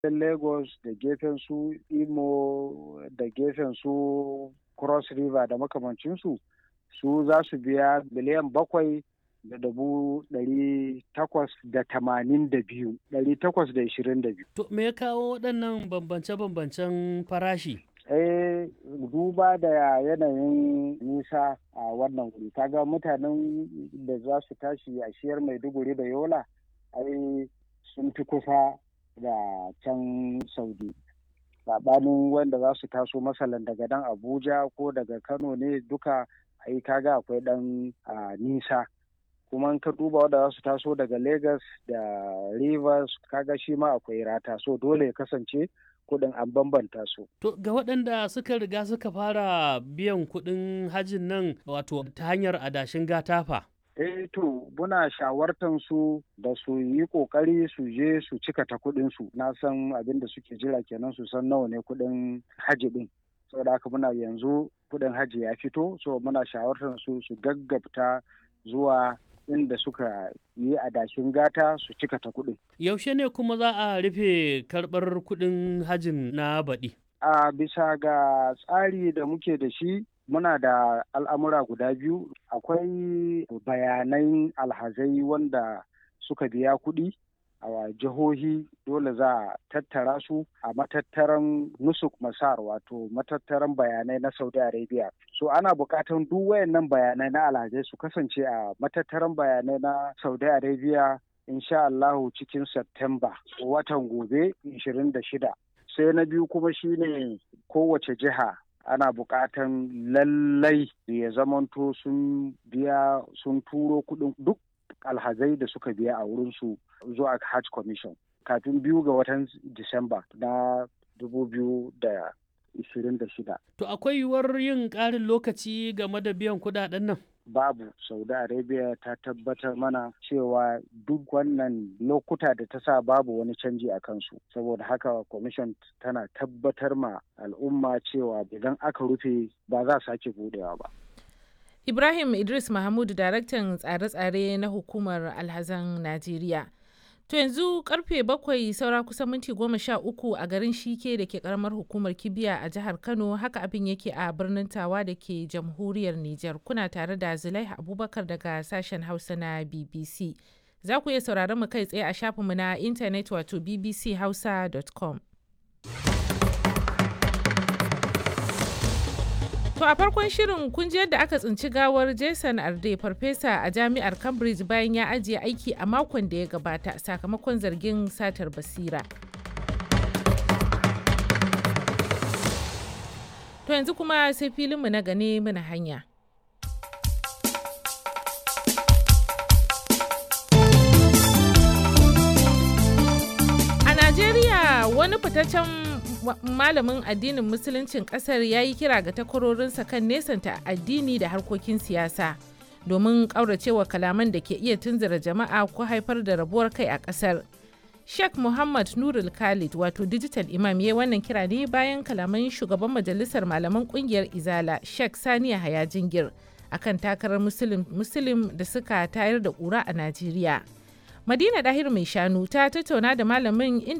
lagos da gefen su imo da gefen su cross river da makamancinsu su za su biya miliyan bakwai da dubu ɗari takwas da tamanin da biyu ɗari takwas da ishirin da biyu. To me ya kawo waɗannan bambance-bambancen farashi? eh duba da yanayin nisa a wannan wuri kaga mutanen da za su tashi a shiyar maiduguri da yola ai sun fi kusa da can saudi saɓanin wanda za su taso masalan daga dan abuja ko daga kano ne duka ai kaga akwai ɗan nisa kuma ka duba wanda za su taso daga lagos da rivers kaga shi ma akwai rata so dole ya kasance kuɗin an bambanta su. To ga waɗanda suka riga suka fara biyan kuɗin hajin nan wato ta hanyar adashin gatafa. Eh to muna shawartan su da su yi ƙoƙari su je su cika ta kuɗin su na san abin da suke jira kenan su san nawa ne kuɗin haji ɗin. Saboda haka muna yanzu kuɗin haji ya fito so muna shawartan su su gaggabta zuwa inda suka yi adashin gata su cika ta kuɗin. Yaushe ne kuma za a rufe karɓar kuɗin hajin na baɗi? A bisa ga tsari da muke da shi muna da al'amura guda biyu akwai bayanan alhazai wanda suka biya kuɗi a jihohi dole za a tattara su a matattaran nusuk masar wato matattaran bayanai na saudi arabia so ana buƙatan duk wayannan bayanai na alhazai su kasance a matattaran bayanai na saudi arabia insha allahu cikin september watan gobe 26 sai na biyu kuma shine kowace jiha ana buƙatan lallai ya zamanto sun biya sun turo kuɗin duk alhazai da suka biya a wurinsu zuwa hajj commission kafin biyu ga watan disamba na 2026 to akwai yiwuwar yin ƙarin lokaci game da biyan kuɗaɗen nan babu saudi arabia ta tabbatar mana cewa duk wannan lokuta da ta sa babu wani canji a kansu saboda haka commission tana tabbatar ma al'umma cewa idan aka rufe ba za sake budewa ba Ibrahim Idris Mahmud daraktan tsare-tsare na hukumar alhazan Najeriya. To yanzu karfe bakwai saura kusan minti goma sha uku a garin Shike da ke karamar hukumar Kibiya a jihar Kano haka abin yake a birnin Tawa da ke jamhuriyar Nijar. Kuna tare da Zulaiha Abubakar daga sashen Hausa na BBC. Za ku iya sauraron mu kai tsaye a shafinmu na intanet wato bbchausa.com. To a farkon shirin kun ji yadda aka tsinci gawar Jason Arde farfesa a jami'ar Cambridge bayan ya ajiye aiki a makon da ya gabata sakamakon zargin satar basira. To yanzu kuma sai filinmu na gane mana hanya. A Najeriya wani fitaccen malamin addinin musuluncin kasar ya yi kira ga takwarorinsa kan nesanta addini da harkokin siyasa domin ƙauracewa kalaman da ke iya tunzura jama'a ko haifar da rabuwar kai a kasar sheikh muhammad nurul khalid wato digital imam ya wannan kira ne bayan kalaman shugaban majalisar malaman kungiyar izala sheikh saniya haya jingir akan takarar musulun da suka tayar da ƙura a najeriya madina dahir mai shanu ta tattauna da malamin inda